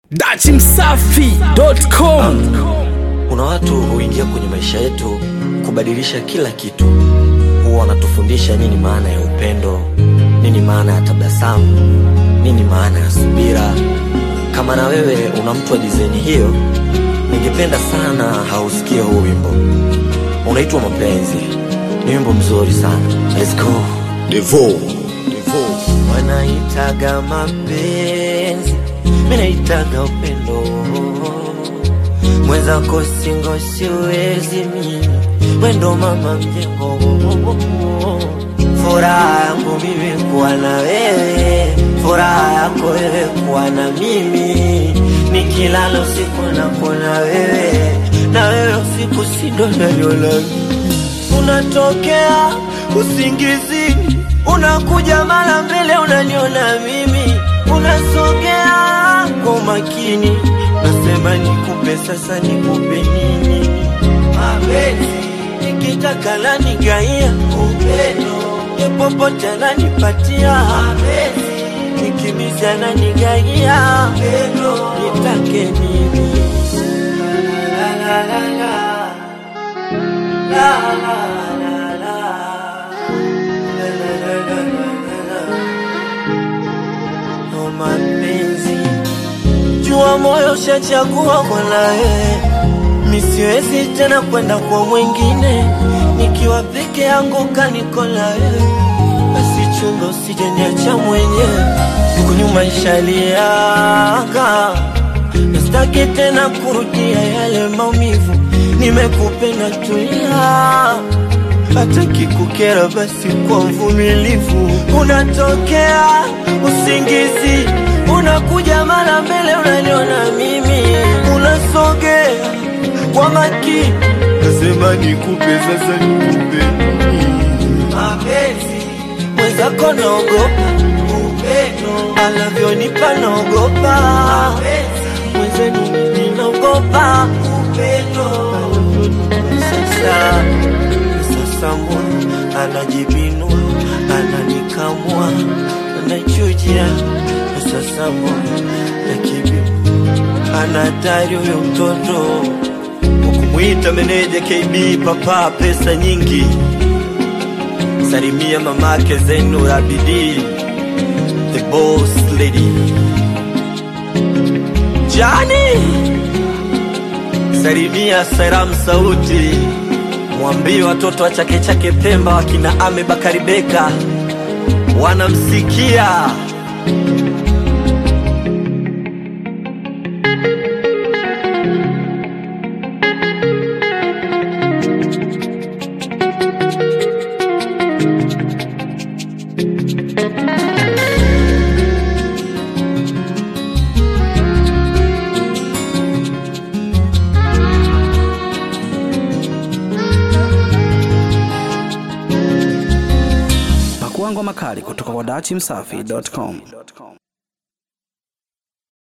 dachimsafi.com Kuna watu huingia kwenye maisha yetu kubadilisha kila kitu. Huwa wanatufundisha nini maana ya upendo, nini maana ya tabasamu, nini maana ya subira. Kama na wewe una mtu wa dizaini hiyo, ningependa sana hausikie huu wimbo. Unaitwa Mapenzi, ni wimbo mzuri sana. Let's go. Devo. Wanaitaga mapenzi, mimi naitaga upendo. Mwenzako singo siwezi mimi, wendo mama mjengo. Furaha yangu mimi kuwa na wewe, furaha yako wewe kuwa na mimi. Nikilala usiku nakuona wewe, na wewe usiku sindo naliona unatokea usingizini, unakuja mara mbele, unaniona mimi, unasogea kwa makini, nasema nikupe sasa, nikupe nini? Mapenzi nikitaka nanigaia upendo, ye popote ananipatia mapenzi, nikimiza nanigaia upendo, nitake nini? la, la, la, la, la. La, la, la, la. La, la, la, la, la, la, la. Oh, mapenzi jua moyo ushachagua kwa nawe misiwezi tena kwenda kwa mwingine nikiwa peke yangu kaniko na wewe basi chunga usijeniacha mwenyewe siku nyuma ishaliaga Nastaki tena kurudia yale maumivu, nimekupenda tulia, hata kikukera basi kwa mvumilivu. Unatokea usingizi, unakuja mara mbele, unaniona mimi, unasogea kwa makini, nasema nikupe sasa, nikupe nini? mapenzi mwenzako naogopa upendo anavyonipa naogopa mwenzenu mimi naogopa upendo sasa sasa mwa anajibinua ananikamua anachujia sasa mwa nakibi anatari huyo mtoto ukumwita meneja KB papa pesa nyingi salimia mamake Zenu Abidi, the boss lady. Jani, salimia Saram Sauti, mwambie watoto wa Chake Chake Pemba wakina Ame Bakari Beka wanamsikia. pakuangwa makali kutoka kwa dachimsafi.com